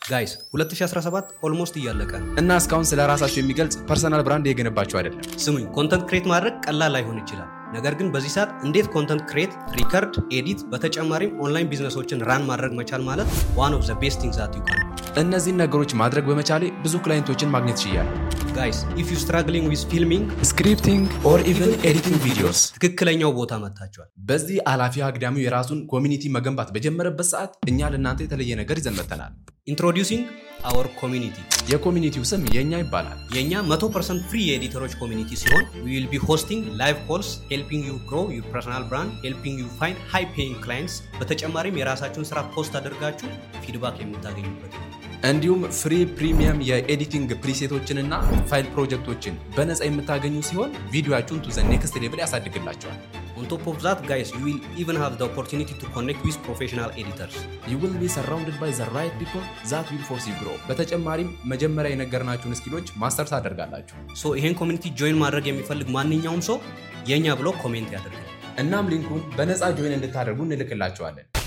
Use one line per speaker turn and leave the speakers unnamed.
ጋይስ 2017 ኦልሞስት እያለቀ ነው።
እና እስካሁን ስለ ራሳቸው የሚገልጽ ፐርሰናል ብራንድ እየገነባቸው አይደለም።
ስሙኝ፣ ኮንተንት ክሬት ማድረግ ቀላል ላይሆን ይችላል። ነገር ግን በዚህ ሰዓት እንዴት ኮንተንት ክሬት፣ ሪከርድ፣ ኤዲት በተጨማሪም ኦንላይን ቢዝነሶችን ራን ማድረግ መቻል ማለት ዋን ኦፍ ዘ ቤስት ቲንግ ዛት ዩ ካን
እነዚህን ነገሮች ማድረግ በመቻሌ ብዙ ክላይንቶችን ማግኘት ችያለሁ።
ጋይስ ኢፍ ዩ ስትራግሊንግ ዊዝ ፊልሚንግ
ስክሪፕቲንግ ኦር ኢቨን ኤዲቲንግ ቪዲዮስ
ትክክለኛው ቦታ መጥታችኋል።
በዚህ አላፊ አግዳሚው የራሱን ኮሚኒቲ መገንባት በጀመረበት ሰዓት እኛ ለእናንተ የተለየ ነገር ይዘን መጥተናል።
ኢንትሮዲውሲንግ አወር ኮሚኒቲ
የኮሚኒቲው ስም የእኛ ይባላል።
የእኛ 100% ፍሪ የኤዲተሮች ኮሚኒቲ ሲሆን we will be hosting live calls helping you grow your personal brand helping you find high paying clients በተጨማሪም የራሳችሁን ስራ ፖስት አድርጋችሁ ፊድባክ የምታገኙበት
እንዲሁም ፍሪ ፕሪሚየም የኤዲቲንግ ፕሪሴቶችንና ፋይል ፕሮጀክቶችን በነፃ የምታገኙ ሲሆን ቪዲዮችሁን ቱ ዘ ኔክስት ሌቭል ያሳድግላቸዋል።
on top of that guys you will even have the opportunity to connect with professional editors
ዩ ዊል ቢ ሰራውንድድ ባይ ዘ ራይት ፒፕል ዛት ዊል ፎርስ ዩ ግሮ። በተጨማሪም መጀመሪያ የነገርናችሁን ስኪሎች ማስተር ታደርጋላችሁ።
ሶ ይሄን ኮሚኒቲ ጆይን ማድረግ የሚፈልግ ማንኛውም ሰው የእኛ ብሎ ኮሜንት ያደርጋል
እናም ሊንኩን በነፃ ጆይን እንድታደርጉ እንልክላችኋለን።